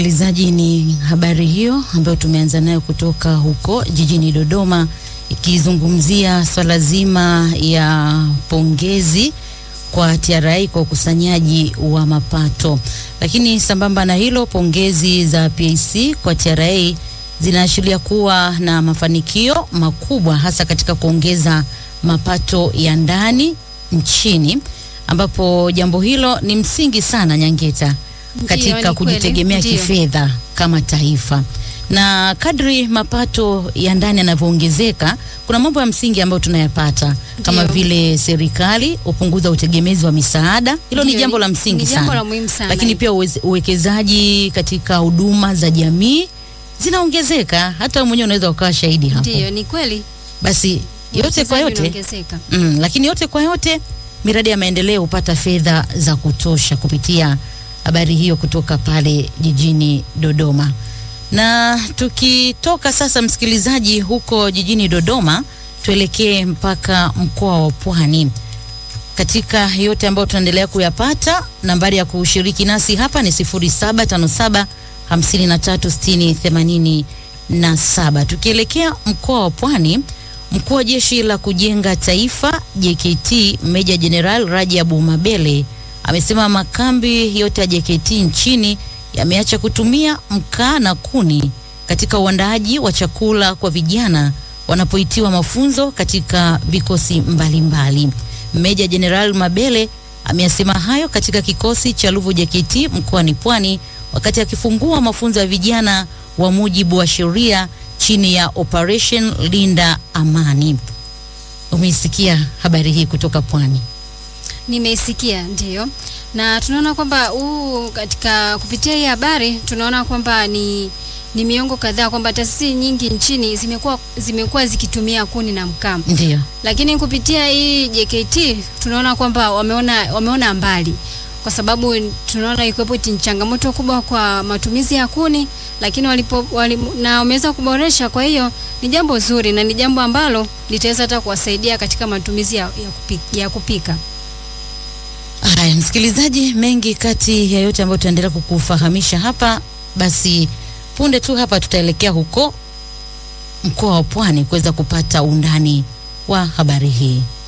Msikilizaji, ni habari hiyo ambayo tumeanza nayo kutoka huko jijini Dodoma, ikizungumzia swala zima ya pongezi kwa TRA kwa ukusanyaji wa mapato. Lakini sambamba na hilo, pongezi za PAC kwa TRA zinaashiria kuwa na mafanikio makubwa hasa katika kuongeza mapato ya ndani nchini, ambapo jambo hilo ni msingi sana Nyangeta katika Ndiyo, ni kujitegemea kweli. Ndiyo. kifedha kama taifa. Na kadri mapato ya ndani yanavyoongezeka, kuna mambo ya msingi ambayo tunayapata kama Ndiyo. vile serikali hupunguza utegemezi wa misaada. Hilo ni Ndiyo, jambo ni- la msingi ni jambo sana, la muhimu sana. lakini pia uweze- uwekezaji katika huduma za jamii zinaongezeka. Hata wewe mwenyewe unaweza ukawa shahidi hapo. Ndiyo, ni kweli. Basi yote kwa Uwekezaji yote unaongezeka. Mm, lakini yote kwa yote miradi ya maendeleo hupata fedha za kutosha kupitia habari hiyo kutoka pale jijini Dodoma. Na tukitoka sasa, msikilizaji, huko jijini Dodoma, tuelekee mpaka mkoa wa Pwani. Katika yote ambayo tunaendelea kuyapata, nambari ya kushiriki nasi hapa ni 0757 5360 87. Tukielekea mkoa wa Pwani, mkuu wa jeshi la kujenga taifa JKT Meja Jeneral Rajabu Mabele amesema makambi yote ya JKT nchini yameacha kutumia mkaa na kuni katika uandaaji wa chakula kwa vijana wanapoitiwa mafunzo katika vikosi mbalimbali. Meja Jeneral Mabele ameyasema hayo katika kikosi cha Ruvu JKT mkoani Pwani wakati akifungua mafunzo ya vijana wa mujibu wa sheria chini ya Operation Linda Amani. Umeisikia habari hii kutoka Pwani? Nimeisikia ndio, na tunaona kwamba huu katika kupitia hii habari tunaona kwamba ni ni miongo kadhaa kwamba taasisi nyingi nchini zimekuwa zimekuwa zikitumia kuni na mkaa, Ndio. lakini kupitia hii JKT tunaona kwamba wameona wameona mbali, kwa sababu tunaona ikiwepo ni changamoto kubwa kwa matumizi ya kuni, lakini walipo wali, na wameweza kuboresha. Kwa hiyo ni jambo zuri na ni jambo ambalo litaweza hata kuwasaidia katika matumizi ya, ya, kupika, ya kupika. Haya, msikilizaji, mengi kati ya yote ambayo tutaendelea kukufahamisha hapa, basi punde tu hapa tutaelekea huko mkoa wa Pwani kuweza kupata undani wa habari hii.